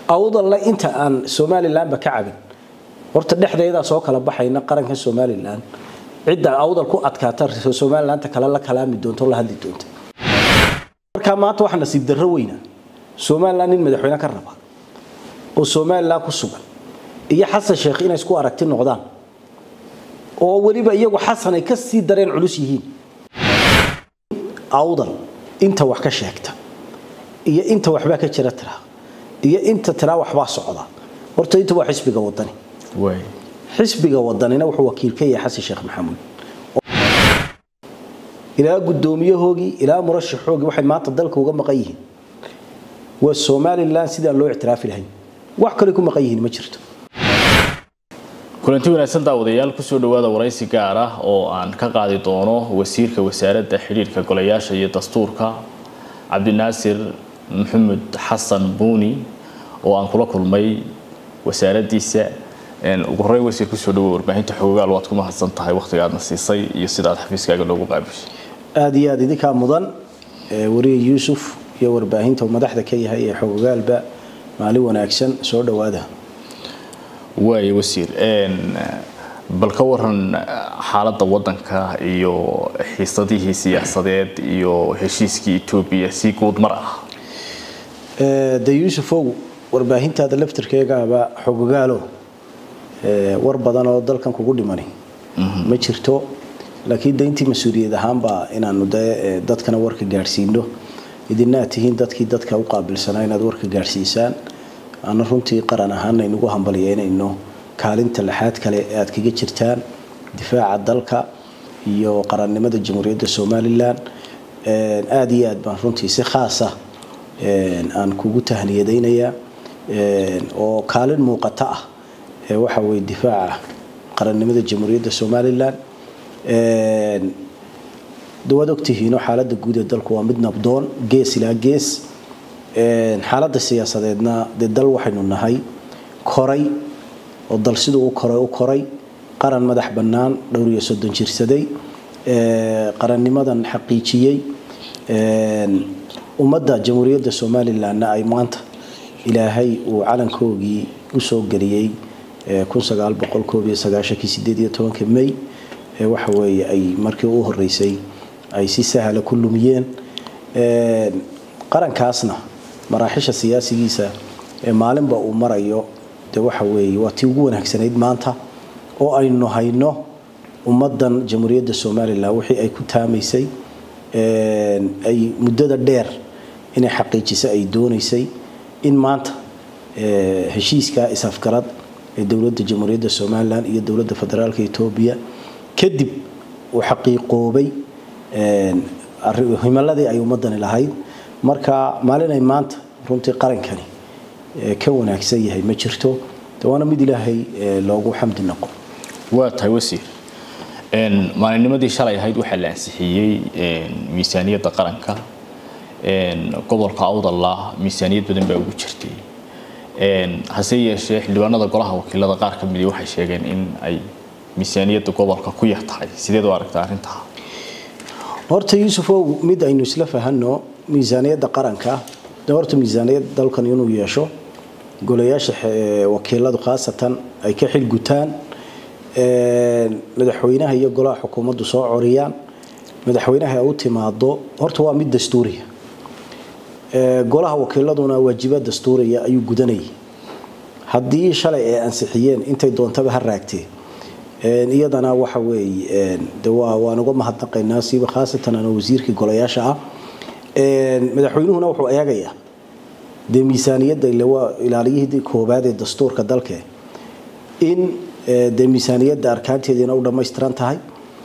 awdalle inta aan somalilanba ka cabin horta dhexdeedaa soo kala baxayna qaranka somalilan cidda awdal ku adkaata somalilanta kale la kalaami doonto la hadli doonta markaa maanta waxaa nasiib darro weyna somalilan nin madaxweyne ka raba oo somalilan ku sugan iyo xasan sheekh inay isku aragti noqdaan oo weliba iyagu xasan ay ka sii dareen culus yihiin awdal inta wax ka sheegta iyo inta waxbaa ka jira tiraa iyo inta tiraa waxbaa socda horta inta waa xisbiga wadani xisbiga wadanina wuxuu wakiil ka yahay xasan sheekh maxamuud ilaa guddoomiyahoogii ilaa murashaxoogii waxay maanta dalka uga maqan yihiin waa somalilan sidaan loo ictiraafi lahayn wax kale ku maqan yihiin ma jirto kulanti wanaagsan daawadayaal kusoo dhawaada waraysi gaar ah oo aan ka qaadi doono wasiirka wasaaradda xidhiirka golayaasha iyo dastuurka cabdinaasir maxamed xasan buuni oo aan kula kulmay wasaaraddiisa ugu horreyn wasiir kusoo dhawo warbaahinta xogogaal waad ku mahadsan tahay wakhtiga aadna siisay iyo sida aad xafiiskaaga loogu qaabishay aada iyo aada idinkaa mudan wariye yuusuf iyo warbaahinta uu madaxda ka yahay ee xogogaalba maalin wanaagsan soo dhowaada waaya wasiir bal ka waran xaaladda waddanka iyo xiisadihii siyaasadeed iyo heshiiskii etoobiya si guud mar ah de yuusufow warbaahintaada laftirkeegaaba xogogaalo war badan oo dalkan kugu dhimani ma jirto laakiin dayntii mas-uuliyad ahaanba inaanu de dadkana warka gaadhsiino idina aad tihiin dadkii dadka u qaabilsanaa inaad warka gaadhsiisaan ana runtii qaran ahaan aynugu hambalyeynayno kaalinta lixaad kale ee aad kaga jirtaan difaaca dalka iyo qarannimada jamhuuriyadda somalilan aada iyo aad baan runtii si khaasa aan kugu tahniyadaynayaa oo kaalin muuqata ah waxa weye difaaca qarannimada jamhuuriyadda somalilan dawaad ogtihiino xaaladda guud ee dalku waa mid nabdoon gees ilaa gees xaaladda siyaasadeedna dee dal waxaynu nahay koray oo dal siduu u koray u koray qaran madax bannaan dhowr iyo soddon jirsaday qarannimadan xaqiijiyey ummadda jamhuuriyadda somalilanna ay maanta ilaahay uu calankoogii usoo geliyey may waxa weeye ay markii u horeysay ay si sahla ku lumiyeen qarankaasna maraaxisha siyaasigiisa ee maalinba uu marayo de waxa weeye waa tii ugu wanaagsanayd maanta oo aynu hayno ummaddan jamhuuriyadda somalilan wixii ay ku taamaysay ay muddada dheer inay xaqiijiso ay doonaysay in maanta heshiiska is-afgarad ee dowladda jamhuuriyadda somalilan iyo dowladda federaalka etoobiya kadib uu xaqiiqoobay himaladii ay ummadani lahayd marka maalin ay maanta runtii qarankani ka wanaagsan yahay ma jirto waana mid ilaahay loogu xamdi noqo waa tahay wasiir maalinnimadii shalay ahayd waxaa la ansixiyey miisaaniyadda qaranka gobolka awdalla miisaaniyad badan baa ugu jirtay hase yeeshee xildhibaanada golaha wakiilada qaar ka midi waxay sheegeen in ay miisaaniyadda gobolka ku yar tahay sideed u aragtaa arrintaa horta yuusufow mid aynu isla fahanno miisaaniyadda qaranka de horta miisaaniyad dalkan inuu yeesho golayaasha wakiiladu khaasatan ay ka xilgutaan madaxweynaha iyo golaha xukuumaddu soo coriyaan madaxweynaha u timaado horta waa mid dastuuriya golaha wakiiladuna waajibaad dastuuriya ayuu gudanayay haddii shalay ay ansixiyeen intay doontaba ha raagtee iyadana waxa weeye de waan uga mahadnaqaynaa siiba khaasatan ana wasiirkii golayaasha ah madaxweynuhuna wuxuu eegayaa dee miisaaniyadda ile waa ilaaliyihii koobaad ee dastuurka dalke in dee miisaaniyadda arkaanteediina u dhammaystiran tahay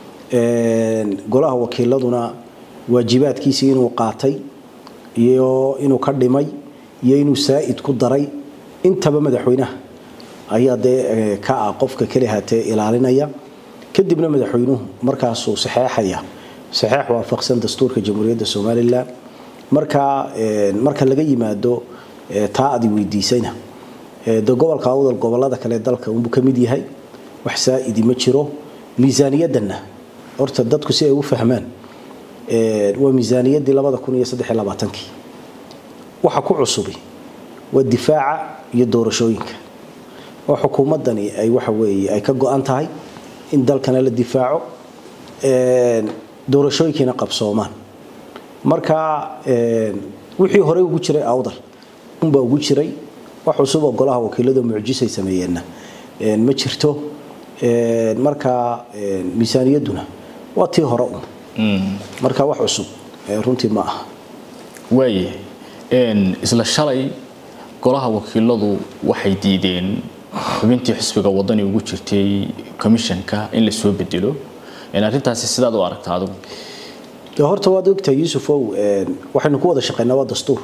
golaha wakiiladuna waajibaadkiisii inuu qaatay iyo inuu ka dhimay iyo inuu saa'id ku daray intaba madaxweynaha ayaa dee ka ah qofka keli haatee ilaalinaya kadibna madaxweynuhu markaasuu saxeexaya saxeex waafaqsan dastuurka jamhuuriyadda somalilan marka marka laga yimaado taa adi weydiisayna de gobolka awdal gobolada kale dalka unbuu ka mid yahay wax saa'idi ma jiro miisaaniyaddanna horta dadku si ay u fahmaan waa miisaaniyaddii labada kun iyo saddex iyo labaatankii waxa ku cusubi waa difaaca iyo doorashooyinka oo xukuumaddani ay waxa weeye ay ka go-an tahay in dalkana la difaaco doorashooyinkiina qabsoomaan marka wixii horey ugu jiray awdal unbaa ugu jiray wax cusub oo golaha wakiilada mucjisay sameeyeenna ma jirto marka miisaaniyadduna waa tii hore un marka wax cusub runtii ma aha waayahay isla shalay golaha wakiiladu waxay diideen xubintii xisbiga wadani ugu jirtay commissionka in la soo bedelo arrintaasi sidaad u aragta adigu de horta waad ogtahay yuusufow waxaynu ku wada shaqaynaa waa dastuur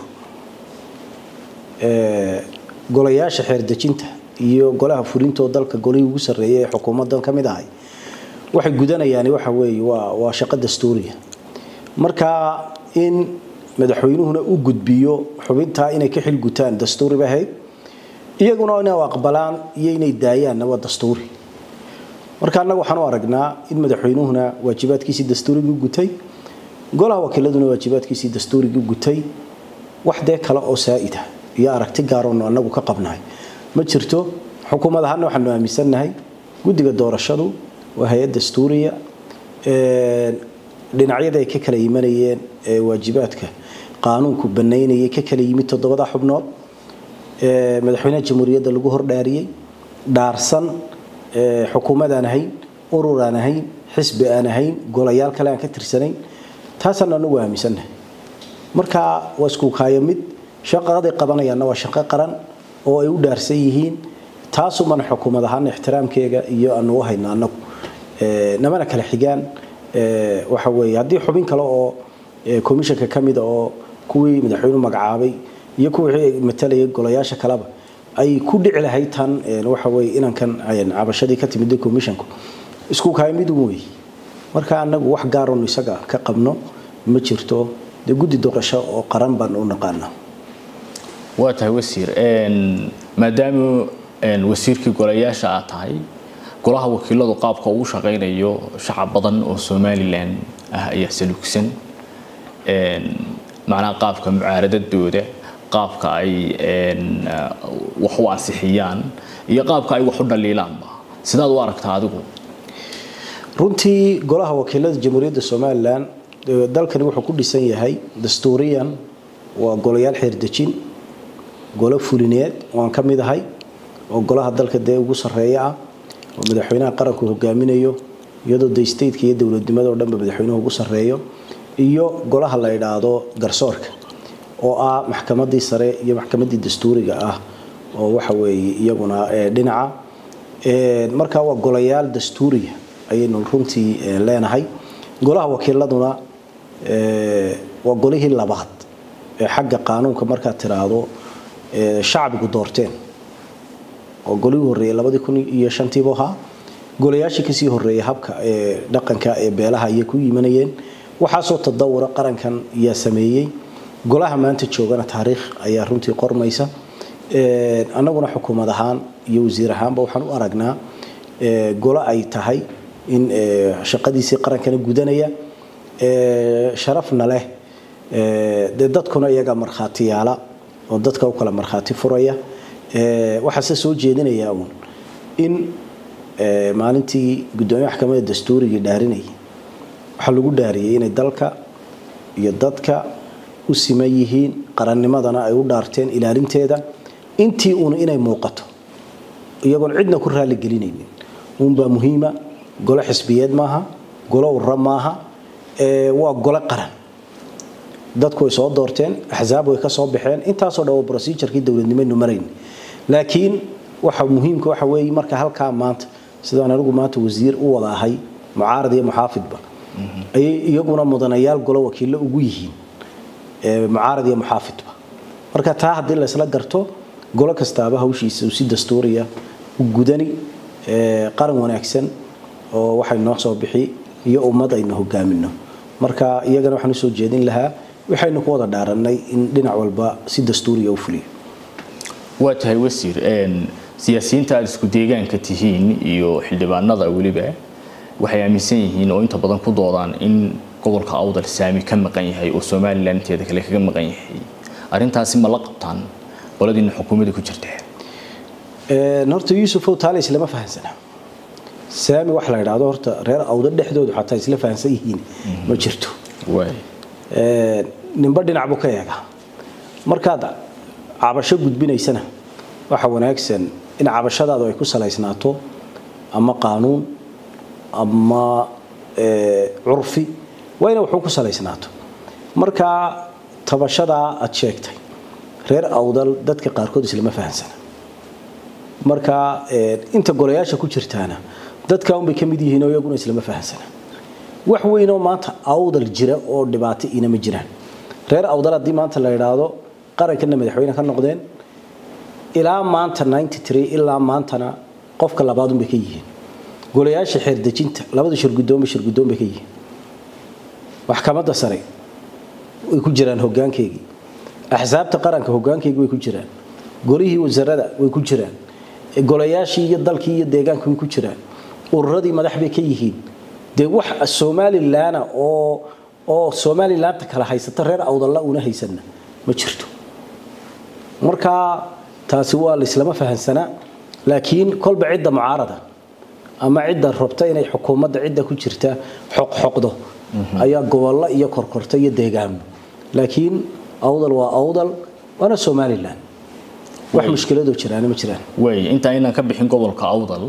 golayaasha xeerdejinta iyo golaha fulintoo dalka golihii ugu sarreeyay ee xukuumaddan ka mid ahay waxay gudanayaan waxa weeye waa waa shaqo dastuuriya marka in madaxweynuhuna u gudbiyo xubintaa inay ka xilgutaan dastuuri bay ahayd iyaguna inay aqbalaan iyo inay daayaanna waa dastuuri marka annaga waxaan u aragnaa in madaxweynuhuna waajibaadkiisii dastuurigii gutay golaha wakiiladuna waajibaadkiisii dastuurigii gutay wax dee kale oo saa'ida iyo aragti gaaroonu annagu ka qabnahay ma jirto xukuumad ahaana waxaanu aaminsannahay guddiga doorashadu waa hay-ad dastuuriya dhinacyada ay ka kala yimanayeen ee waajibaadka qaanuunku banaynayay ka kala yimid toddobada xubnood madaxweynaha jamhuuriyadda lagu hordhaariyey dhaarsan xukuumad aan ahayn urur aan ahayn xisbi aan ahayn golayaal kale aan ka tirsanayn taasaan anagu aaminsannahay marka waa isku kaaya mid shaqaday qabanayaanna waa shaqo qaran oo ay u dhaarsan yihiin taasumana xukuumad ahaan ixtiraamkeega iyo aanu u hayna anagu namana kala xigaan waxa weeye haddii xubin kale oo komishanka ka mida oo kuwii madaxweynuhu magacaabay iyo kuwii matalayay golayaasha kaleba ay ku dhici lahayd tan waxa weeye inankan cabashadii ka timid komishanku isku kaaya mid un weeye marka anagu wax gaaronu isaga ka qabno ma jirto dee guddi doorasho oo qaran baan u naqaana waa tahay wasiir maadaama wasiirkii golayaasha aad tahay golaha wakiiladu qaabka uu shaqaynayo shacab badan oo somalilan ah ayaa saluugsan macnaha qaabka mucaaradadooda qaabka ay wax u ansixiyaan iyo qaabka ay wax u dhaliilaanba sidaad u aragtaa adigu runtii golaha wakiilada jamhuuriyadda somalilan dalkani wuxuu ku dhisan yahay dastuuriyan waa golayaal xeerdejin golo fulineed waan ka mid ahay oo golaha dalka dee ugu sarreeya ah oo madaxweynaha qaranku hogaaminayo iyadoo de stateka iyo dowladnimada oo dhanba madaxweynuhu ugu sarreeyo iyo golaha la idhaahdo garsoorka oo ah maxkamadii sare iyo maxkamadii dastuuriga ah oo waxa weeye iyaguna dhinaca marka waa golayaal dastuuriya ayaynu runtii leenahay golaha wakiiladuna waa golihii labaad ee xagga qaanuunka markaad tiraahdo shacbigu doorteen oo golihii horreeyay labadii kun iyo shantiibu ahaa golayaashii kasii horreeyay habka ee dhaqanka ee beelaha ayay ku yimanayeen waxaasoo tadawura qarankan ayaa sameeyey golaha maanta joogana taariikh ayaa runtii qormaysa annaguna xukuumad ahaan iyo wasiir ahaanba waxaan u aragnaa golo ay tahay in shaqadiisii qarankana gudanaya sharafna leh dee dadkuna iyaga markhaatiyaala oo dadka u kala markhaati furaya waxaase soo jeedinayaa uun in maalintii guddoomiye maxkamadda dastuurigii dhaarinayay waxaa lagu dhaariyey inay dalka iyo dadka u siman yihiin qarannimadana ay u dhaarteen ilaalinteeda intii uuna inay muuqato iyagoon cidna ku raali gelinaynin uunbaa muhiima golo xisbiyeed maaha golo urra maaha waa golo qaran dadku way soo doorteen axsaab way ka soo baxeen intaasoo dhan waa procedurkii dowladnimaynu marayn laakiin waxa muhiimka waxa weeye marka halkaa maanta sidaan anigu maanta wasiir u wada ahay mucaarad iyo muxaafidba ayay iyaguna mudanayaal golo wakiillo ugu yihiin mucaarad iyo muxaafidba marka taa haddii laysla garto golo kastaaba hawshiisa uu si dastuuriya u gudani qaran wanaagsan oo waxay noo soo bixi iyo ummad aynu hogaamino marka iyagana waxaan usoo jeedin lahaa waxaynu ku wada dhaarannay in dhinac walba si dastuuriya u fuliyo waa tahay wasiir siyaasiyiinta aada isku deegaanka tihiin iyo xildhibaanada weliba waxay aaminsan yihiin oo inta badan ku doodaan in gobolka awdal saami ka maqan yahay oo somalilan inteeda kale kaga maqan yahay arrintaasi ma la qabtaan qoladiina xukuumadda ku jirta horta yuusufow taale islama fahansana saami waxa la idhaahdo horta reer awda dhexdoodu xataa isla fahansan yihiin ma jirto ninba dhinac buu ka eegaa markaad cabasho gudbinaysana waxa wanaagsan in cabashadaadu ay ku salaysnaato ama qaanuun ama curfi waa ina wuxuu ku salaysnaato markaa tabashadaa aad sheegtay reer awdal dadka qaarkood islama fahansana marka inta golayaasha ku jirtaana dadka unbay ka mid yihiin oo iyaguna islama fahansana wax weynoo maanta awdal jira oo dhibaato ina ma jiraan reer awdal haddii maanta la idhaahdo qarankana madaxweyne ka noqdeen ilaa maanta ilaa maantana qofka labaad unbay ka yihiin golayaasha xeerdejinta labada shirgudoonba shirgudoon bay ka yihiin maxkamadda sare way ku jiraan hogaankeygii axsaabta qaranka hogaankeygii way ku jiraan golihii wasarada way ku jiraan golayaashii iyo dalkii iyo deegaanka way ku jiraan ururadii madax bay ka yihiin dee wax somalilanna oo oo somalilaanta kala haysata reer awdalla una haysanna ma jirto marka taasi waa laislama fahansanaa laakiin kolba cidda mucaarada ama cidda rabta inay xukuumadda cidda ku jirta xoqxoqdo ayaa gobollo iyo korkorta iyo deegaamo laakiin awdal waa awdal waana somalilan wax mushkiladoo jiraana ma jiraan way inta aynaan ka bixin gobolka awdal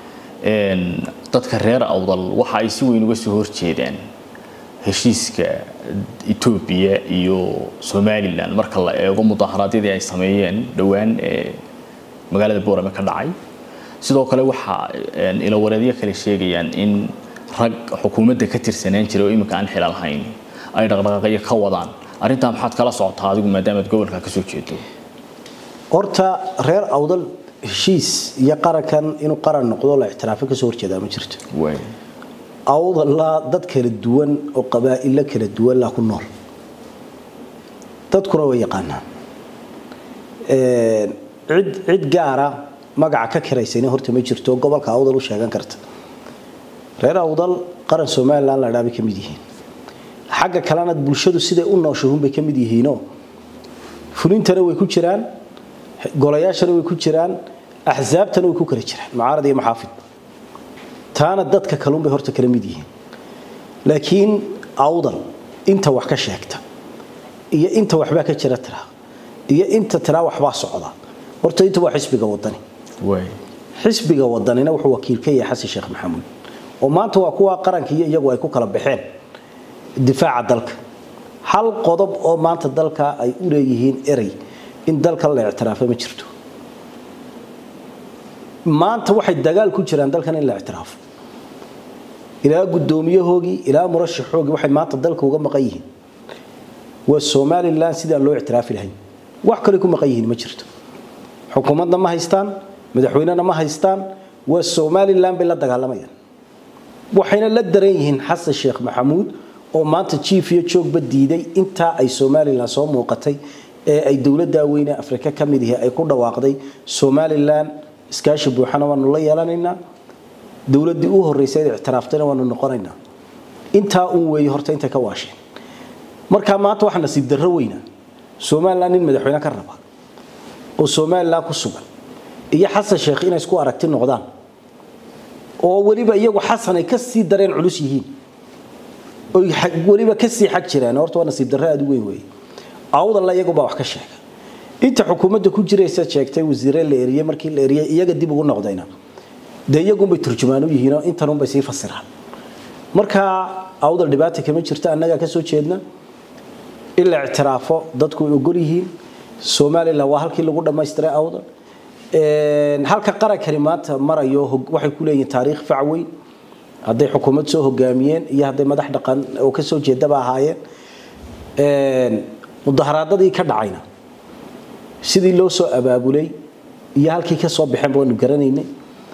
dadka reer awdal waxa ay si weyn uga soo horjeedaan heshiiska etoobiya iyo somalilan marka la eego mudaharaadyadii ay sameeyeen dhowaan ee magaalada boorame ka dhacay sidoo kale waxaa ilawareedyo kale sheegayaan in rag xukuumadda ka tirsanaan jiray oo iminka aan xilal hayn ay dhaqdhaqaaqyo ka wadaan arrintaa maxaad kala socotaa adigu maadaamaad gobolka ka soo jeedo horta reer awdal heshiis iyo qarankan inuu qaran noqdo la ictiraafo kasoo horjeedaa ma jirto awdalla dad kala duwan oo qabaa'ilo kala duwan laa ku nool dadkuna way yaqaanaan cid cid gaara magaca ka kiraysayna horta ma jirto gobolka awdal u sheegan karta reer awdal qaran somalilan la dhaa bay ka mid yihiin xagga kalena bulshadu siday u nooshahuun bay ka mid yihiinoo fulintana way ku jiraan golayaashana way ku jiraan axsaabtana way ku kala jiraan mucaarad iyo maxaafid taana dadka kalun bay horta kala mid yihiin laakiin awdal inta wax ka sheegta iyo inta waxbaa ka jira tiraa iyo inta tiraa waxbaa socda horta inta waa xisbiga wadani xisbiga wadanina wuxuu wakiil ka yahay xasan sheekh maxamuud oo maanta waa kuwa qaranka iyo iyagu ay ku kala baxeen difaaca dalka hal qodob oo maanta dalka ay u leeyihiin erey in dalka la ictiraafo ma jirto maanta waxay dagaal ku jiraan dalkan in la ictiraafo ilaa guddoomiyahoogii ilaa murashaxoogii waxay maanta dalka uga maqan yihiin waa somalilan sidaan loo ictiraafi lahayn wax kale ku maqan yihiin ma jirto xukuumadna ma haystaan madaxweynena ma haystaan waa somalilan bay la dagaalamayaan waxayna la daran yihiin xasan sheekh maxamuud oo maanta jiif iyo joogba diiday intaa ay somalilan soo muuqatay ee ay dowladda weyne afrika ka mid ihi ay ku dhawaaqday somalilan iskaashi buuxana waanu la yeelanaynaa dowladdii u horreysay ee ictiraaftayna waanu noqonaynaa intaa uun weeye horta intay ka waasheen markaa maanta waxaa nasiib darro weyna somalilan nin madaxweyne ka raba oo somalilan ku sugan iyo xasan sheekh inay isku aragti noqdaan oo weliba iyagu xasan ay ka sii dareen culus yihiin oy weliba ka sii xag jiraan horta waa nasiib darro aada u weyn weeye awdalla iyagubaa wax ka sheega inta xukuumadda ku jiraysa sheegtay wasiire la eriyey markii la eriyey iyaga dib ugu noqdayna dee iyagunbay turjumaan u yihiinoo intanunbay sii fasiraan marka awdal dhibaata kama jirto annagaa ka soo jeedna in la ictiraafo dadku ay ogol yihiin somalilan waa halkii lagu dhammaystiray awdal halka qarankani maanta marayo waxay ku leeyihiin taariikh fac weyn hadday xukuumad soo hogaamiyeen iyo hadday madax dhaqan oo ka soo jeedaba ahaayeen mudaharaadadii ka dhacayna sidii loo soo abaabulay iyo halkii ka soo baxeen baanu garanaynay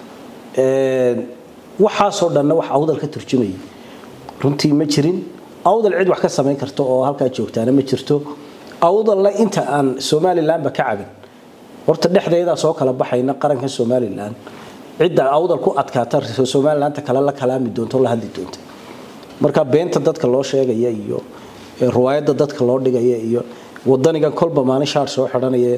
waxaasoo dhanna wax awdal ka turjumayay runtii ma jirin awdal cid wax ka samayn karta oo halkaa joogtaana ma jirto awdalla inta aan somalilanba ka cabin horta dhexdeedaa soo kala baxayna qaranka somalilan cidda awdal ku adkaata somalilanta kale la kalaami doonto la hadli doonta marka beenta dadka loo sheegaya iyo riwaayadda dadka loo dhigaya iyo wadanigan kolba maalin shaar soo xidhanaya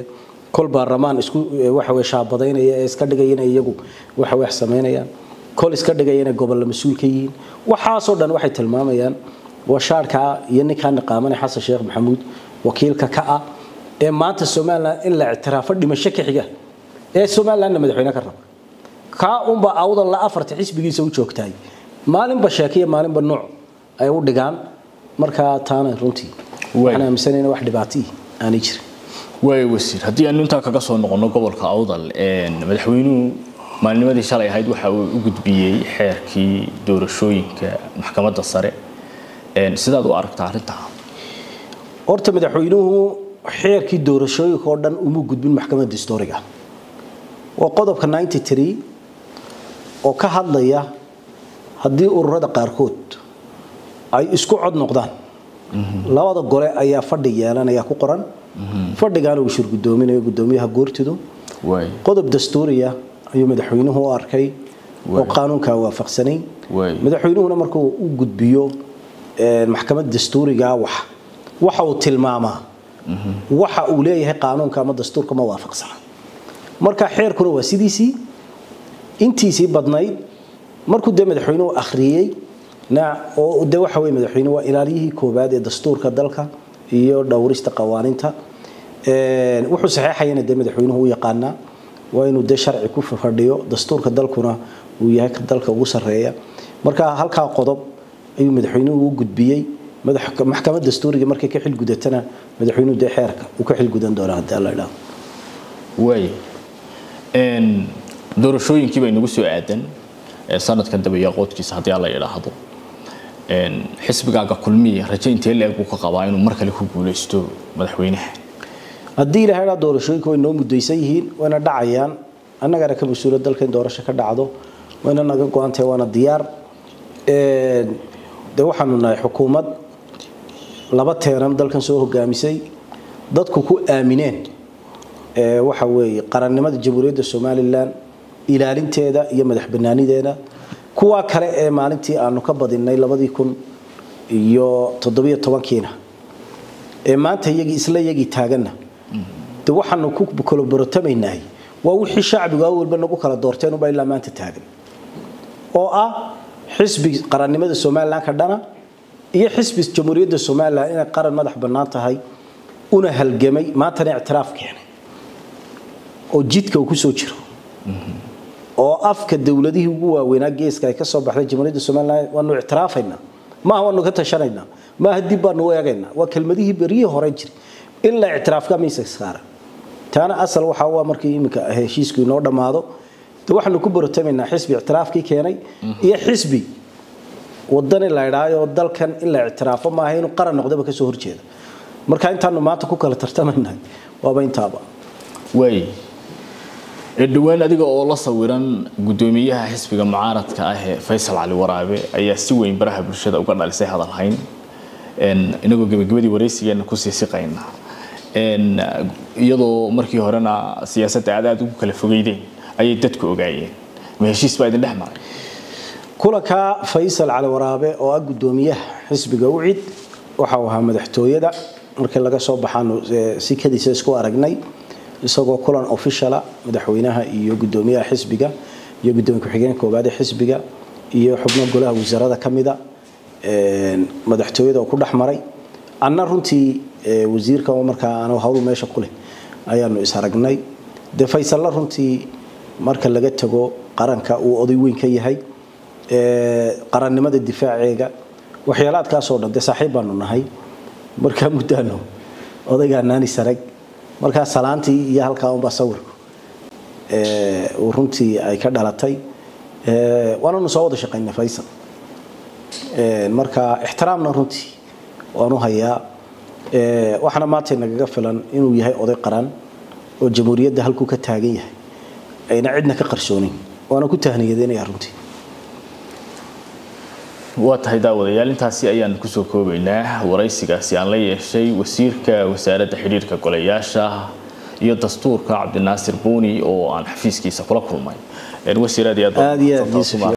kol baarlamaan isku waxa way shaabadaynaya ee iska dhigaya inay iyagu waxa wax sameynayaan kol iska dhigaya inay gobollo mas-uul ka yihiin waxaasoo dhan waxay tilmaamayaan washaarka iyo ninkaan niqaamanay xasan sheekh maxamuud wakiilka ka ah ee maanta somalilan in la ictiraafo dhimasho ka xiga ee somalilandna madaxweyne ka raba kaa unba awdan la afarta xisbigiisa u joogtahay maalinba sheekiya maalinba nuuc ay u dhigaan markaa taana runtii waxaan aaminsanayna wax dhibaatii aanay jirin waay wasiir haddii aanu intaa kaga soo noqono gobolka awdal madaxweynuhu maalnimadii shalay ahayd waxa uu u gudbiyey xeerkii doorashooyinka maxkamadda sare sidaad u aragtaa arrintaa horta madaxweynuhu xeerkii doorashooyinka oo dhan uma gudbin maxkamadda historiga waa qodobka 93 oo ka hadlaya haddii ururada qaarkood ay isku cod noqdaan labada gole ayaa fadhi yeelanaya ku qoran fadhigaana uu shir gudoominayo gudoomiyaha goortidu qodob dastuuriya ayuu madaxweynuhu u arkay oo qaanuunkaa waafaqsanayn madaxweynuhuna markuu u gudbiyo maxkamad dastuuriga wax waxa uu tilmaamaa waxa uu leeyahay qaanuunka ama dastuurka ma waafaqsana marka xeerkuna waa sidiisii intiisii badnayd markuu dee madaxweynuhu akhriyey oo de waxa weye madaxweynuhu waa ilaaliyihii koobaad ee dastuurka dalka iyo dhowrista qawaaninta wuxuu saxeexayana dee madaxweynuhu u yaqaanaa waa inuu dee sharci ku fadhiyo dastuurka dalkuna uu yahay ka dalka ugu sarreeya marka halkaa qodob ayuu madaxweynuhu u gudbiyey maxkamad dastuuriga markay ka xilgudatana madaxweynuhu dee xeerka uu ka xilgudan doonaa haddii alla idhaahdo waay doorashooyinkii bay nagu soo aadan sanadkan dabayaaqoodkiisa haddii alla idhaahdo xisbigaaga kulmiya raje intee leeg buu ka qabaa inuu mar kale ku guuleysto madaxweynaha haddii ilahay dhaa doorashooyinka way noo mudaysan yihiin wayna dhacayaan annagana ka mas-uula dalka in doorasho ka dhacdo wayna naga go-antahay waana diyaar de waxaanu nahay xukuumad laba teeran dalkan soo hogaamisay dadku ku aamineen waxa weeye qarannimada jamhuuriyadda somalilan ilaalinteeda iyo madax banaanideeda kuwa kale ee maalintii aanu ka badinay labadii kun iyo toddobiyo tobankiina ee maanta iyagii isla iyagii taaganna de waxaanu ku kala borotamaynay waa wixii shacbigu awalba nagu kala doorteen ubaa ilaa maanta taagan oo ah xisbi qarannimada somalilan ka dhana iyo xisbi jamhuuriyadda somalilan inay qaran madax bannaan tahay una halgamay maantana ictiraaf keenay oo jidka uu ku soo jiro oo afka dowladihii ugu waaweynaa geeska ay ka soo baxday jamhuuriyadda somalilan waanu ictiraafaynaa maaha waanu ka tashanaynaa maaha dib baanu u eegaynaa waa kelmadihii beryihii hore jiray in la ictiraafka miiska saara taana asal waxa waa markii iminka heshiisku inoo dhammaado de waxaanu ku borotamaynaa xisbi ictiraafkii keenay iyo xisbi wadani la idhaayo dalkan in la ictiraafo maaha inuu qaran noqdaba kasoo horjeeda marka intaanu maanta ku kala tartamaynahay waaba intaaba waay dhowaan adiga oo la sawiran gudoomiyaha xisbiga mucaaradka ah ee faysal cali waraabe ayaa si weyn baraha bulshada uga dhalisay hadalhayn inagoo gebagabadii waraysigeena kusii siqayna iyadoo markii horena siyaasadda aad aad ugu kala fogeydeen ayay dadku ogaayeen ma heshiis baa idin dhex maray kulanka faysal cali waraabe oo ah gudoomiyaha xisbiga ucid waxa uu ahaa madaxtooyada markii laga soo baxaanu si kadiisa isku aragnay isagoo kulan officiala madaxweynaha iyo gudoomiyaha xisbiga iyo gudoomiye ku-xigeenka koowaad ee xisbiga iyo xubno golaha wasaarada ka mida madaxtooyada oo ku dhex maray anna runtii wasiirka oo markaa aanu hawl meesha ku leh ayaanu is aragnay dee faysalla runtii marka laga tago qaranka uu oday weyn ka yahay qarannimada difaaceega waxyaalaadkaasoo dhan dee saaxiib baanu nahay markaa muddaano odaygaa naani sarag markaa salaantii iyo halkaa unbaa sawirku uu runtii ay ka dhalatay waananu soo wada shaqaynay faysal marka ixtiraamna runtii waanu hayaa waxaana maanta nagaga filan inuu yahay oday qaran oo jamhuuriyadda halkuu ka taagan yahay ayna cidna ka qarsoonin waana ku tahniyadeynayaa runtii waa tahay daawadayaal intaasi ayaan kusoo koobaynaa waraysigaasi aan la yeeshay wasiirka wasaaradda xidhiirka golayaasha iyo dastuurka cabdinaasir buuni oo aan xafiiskiisa kula kulmay wasiir aad iyo aad iyo aad